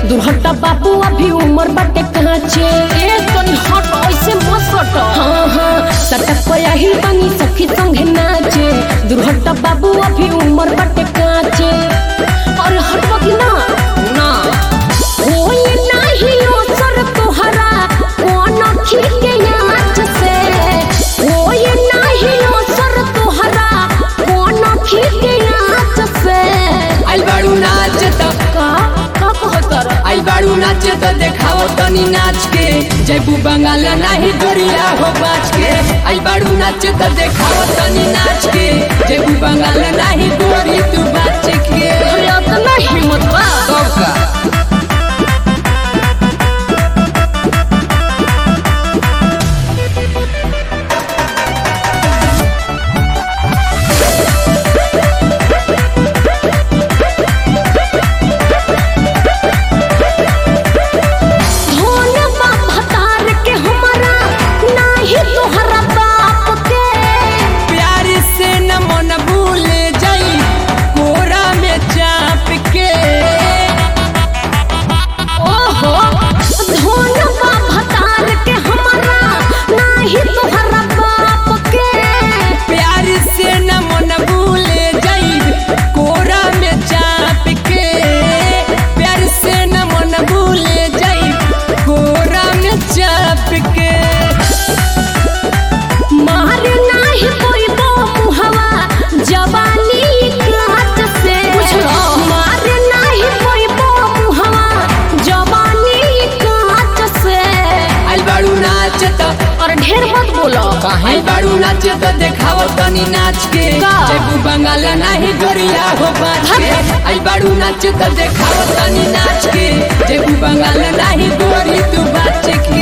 दुर्हटा बाबू अभी उम्र बाटे काचे ए तनी हट ऐसे मत हट हाँ हाँ सटक पया ही बनी सखी संगे नाचे दुर्हटा बाबू अभी उम्र बाटे काचे और हटवा की ना ना होई नाही असर तोहरा कौन खीके नाच से होई नाही असर तोहरा कौन खीके नाच से आई बाड़ू नाच त का का कहतर आई बाड़ू नाच त देखाओ तनी नाच के जयबू बंगाल नाही गोरिया हो बाच के आई बाड़ू नाच त देखाओ तनी नाच के जयबू बंगाल नाही गोरी तू बाच के अरे इतना हिम्मत बा कब का धोन बा भतार के हमारा नाही तोहरा बाप के प्यार से न मन भूल जाई कोरा में चाप के ओहो धोन बा भतार के हमारा नाही तोहरा बाप के प्यार से न मन भूल जाई कोरा में चाप के प्यार से न मन भूल जाई कोरा में चाप के मार नाही कोई बो मुहवा जवानी काट से मार नाही कोई बो मुहवा जवानी काट से आई बाड़ू नाच त और ढेर मत बोलो आई बाड़ू नाच त देखाओ तनी नाच के का? जयबू बंगाल नाही गोरिया हो बाच के आई बाड़ू नाच त देखाओ तनी नाच के जयबू बंगाल नाही गोरी तू बाच के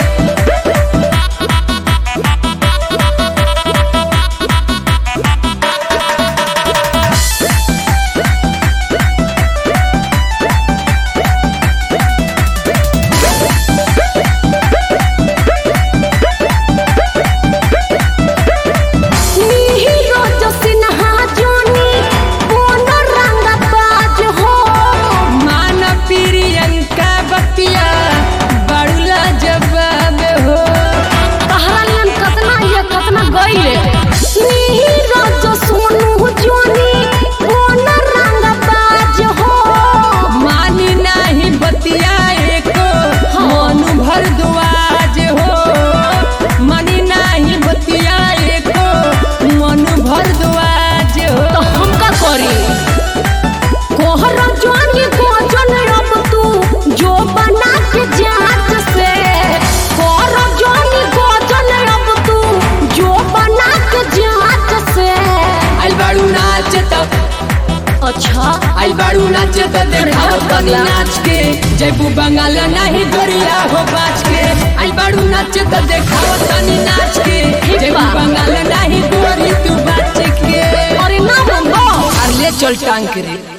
नीरो जो सिन्हा जोनी कोनो रंग बाज हो मान प्रियंका बतिया बड़ुला जवाब हो कहानियन कतना ये कतना गईले नीरो जो सोनू जोनी कोनो रंग बाज हो मानी नाही बतिया एको मनु भर दुआज हो मानी नाही बतिया एको मनु भर दुआज तो हो हम का करी कोहरा जोनी को जन अब तू जो बना के जात से कोहरा जोनी को जन अब तू जो बना के जात से आई बाड़ू नाच त अच्छा आई बाड़ू नाच त देखाओ तनी नाच के जयबू बंगाल नाही गोरिया हो बाच के आई बाड़ू नाच त देखाओ तनी नाच के जयबू बंगाल नाही गोरी तू बाच के अरे ना बंदो अरे ले चल टांग के रे